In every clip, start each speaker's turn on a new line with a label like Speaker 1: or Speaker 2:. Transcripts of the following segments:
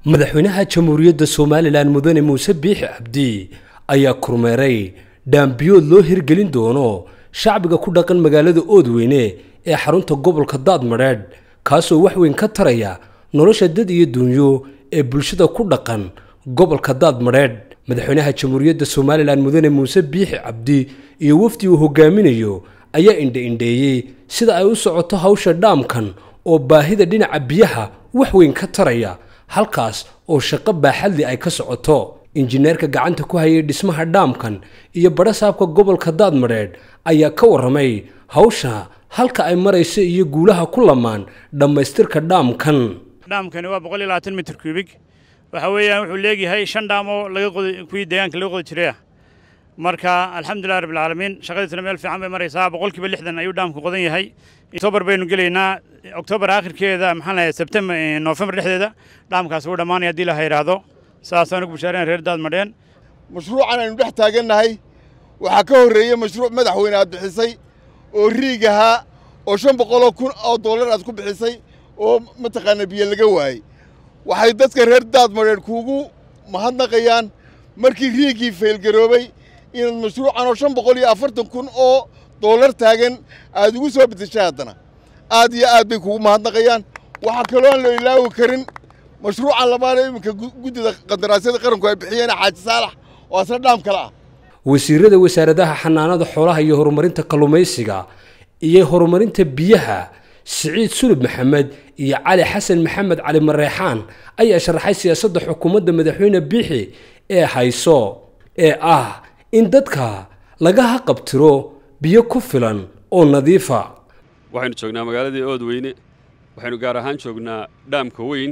Speaker 1: madaxweynaha jamhuuriyadda somalilan mudane muuse biixi cabdi ayaa kormeeray dhaambiyood loo hirgelin doono shacbiga ku dhaqan magaalada oodweyne ee xarunta gobolka daadmadheedh kaasoo wax weyn ka taraya nolosha dad iyo dunyo ee bulshada ku dhaqan gobolka daadmadheedh madaxweynaha jamhuuriyadda somalilan mudane muuse biixi cabdi iyo wafdi uu hogaaminayo ayaa indha-indheeyey sida ay u socoto hawsha dhaamkan oo baahida dhinaca biyaha wax weyn ka taraya halkaas oo shaqo baaxadli ay ka socoto injineerka gacanta ku hayay dhismaha dhaamkan iyo badhasaabka gobolka daadmadheedh ayaa ka warramay hawsha halka ay marayso iyo guulaha ku lamaan dhammaystirka dhaamkan
Speaker 2: dhaamkani waa boqol iyo labaatan mitir kubig waxa weeyaan wuxuu leegyahay shan dhaam oo laga qodi kuwii deegaanka laga qodi jiray ah marka alxamdulilah rabbilcaalamiin shaqadiisuna meel fiican bay maraysaa boqolkiiba lixdan ayuu dhaamku qodan yahay oktoobar baynu gelaynaa oktoobar aakhirkeeda maxaan lahayaa sebtembar noofembar dhexdeeda dhaamkaas wuu dhammaanaya haddii laha yidhaahdo saasaan ugu bashaarayn reer daadmadheen
Speaker 3: mashruucan aynu dhex taagannahay waxaa ka horreeyey mashruuc madaxweyne aad bixisay oo riig ahaa oo shan boqoloo kun oo dollar aad ku bixisay oo mataqaana biyo laga waayey waxay dadka reer daadmadheen kuugu mahadnaqayaan markii riigii faylgaroobay inaad mashruucan oo shan boqol iyo afartan kun oo dollar taagan aad ugu soo bedeshay haddana aad iyo aad bay kugu mahadnaqayaan waxaa kaloo aan la ilaawi karin mashruucan labaad ee iminka guddida qandaraasyada qaranku ay bixiyeen xaaji saalax oo asna dhaam kale ah
Speaker 1: wasiirada wasaaradaha xanaanada xoolaha iyo horumarinta kalluumaysiga iyo horumarinta biyaha siciid sulub maxamed iyo cali xasan maxamed cali mareexaan ayaa sharaxay siyaasadda xukuumadda madaxweyne biixi ee hayso ee ah in dadka laga haqabtiro biyo ku filan oo nadiifa
Speaker 4: waxaynu joognaa magaaladii oodweyne waxaynu gaar ahaan joognaa dhaamka weyn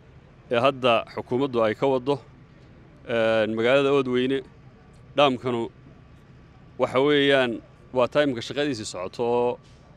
Speaker 4: ee hadda xukuumaddu ay ka waddo magaalada oodweyne dhaamkanu waxa weeyaan waa taymka shaqadiisii socoto oo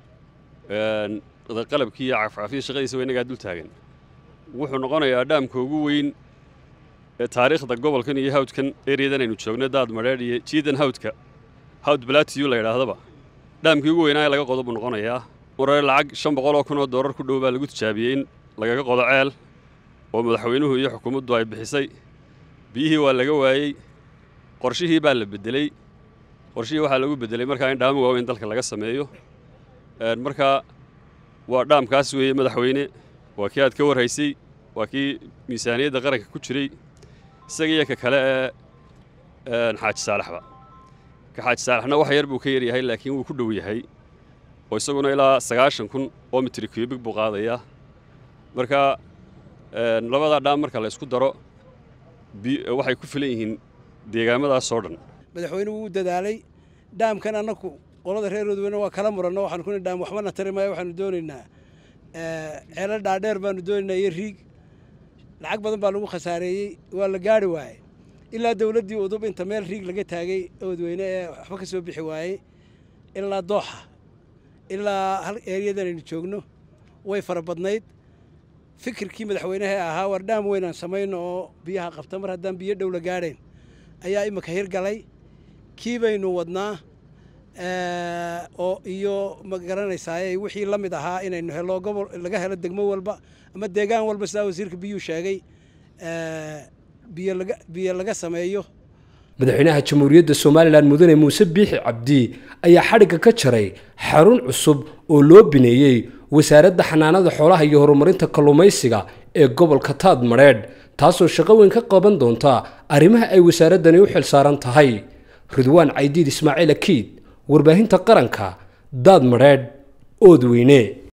Speaker 4: qalabkii iyo cafcafyada shaqadiisa waa innagaa dul taagan wuxuu noqonayaa dhaamka ugu weyn ee taariikhda gobolkan iyo hawdkan eryadan aynu joogno daad madheedh iyo jiidan hawdka hawd balatiyu la yidhaahdaba dhaamkii ugu weynaa ee laga qodo buu noqonayaa marore lacag shan boqol oo kun oo dollar ku dhow baa lagu tijaabiyey in lagaga qodo ceel oo madaxweynuhu iyo xukuumaddu ay bixisay biyihii waa laga waayey qorshihii baa la beddeley qorshihii waxaa lagu beddelay markaa in dhaamo waaweyn dalka laga sameeyo markaa waa dhaamkaas weeye madaxweyne waa kii aad ka warhaysay waa kii miisaaniyadda qaranka ku jiray isaga iyo ka kale ee xaaji saalaxba ka xaaji saalaxna wax yar buu ka yaryahay laakiin wuu ku dhow yahay oo isaguna ilaa sagaashan kun oo mitri kubig buu qaadayaa marka labadaa dhaam marka la isku daro waxay ku filan yihiin deegaamadaasoo dhan
Speaker 5: madaxweynuhu wuu dadaalay dhaamkan annaku qolada reer oodweyne waa kala muranno waxaanu ku dhaam waxbana tari maayo waxaanu doonaynaa ceelo dhaadheer baanu doonaynaa iyo riig lacag badan baa lagu khasaareeyey waa la gaari waayey ilaa dawladdii udub inta meel riig laga taagay oodweyne ee waxba ka soo bixi waayey ilaa dooxa ilaa hal eeryadan aynu joogno way fara badnayd fikirkii madaxweynaha ahaa war dhaam weyn aan samayno oo biyaha qabta mar haddaan biyo dhow la gaadhayn ayaa imika hirgalay kii baynu wadnaa oo iyo ma garanaysaay wixii la mid ahaa inaynu helo gobol laga helo degmo walba ama deegaan walba sidaa wasiirka biyuu sheegay biyo laga sameeyo
Speaker 1: madaxweynaha jamhuuriyadda somalilan mudane muuse biixi cabdi ayaa xadhigga ka jaray xarun cusub oo loo bineeyey wasaaradda xanaanada xoolaha iyo horumarinta kalluumaysiga ee gobolka taad madheedh taasoo shaqo weyn ka qaban doonta arrimaha ay wasaaraddani u xil saaran tahay ridwaan caydiid ismaaciil akiid warbaahinta qaranka daad madheedh oodweyne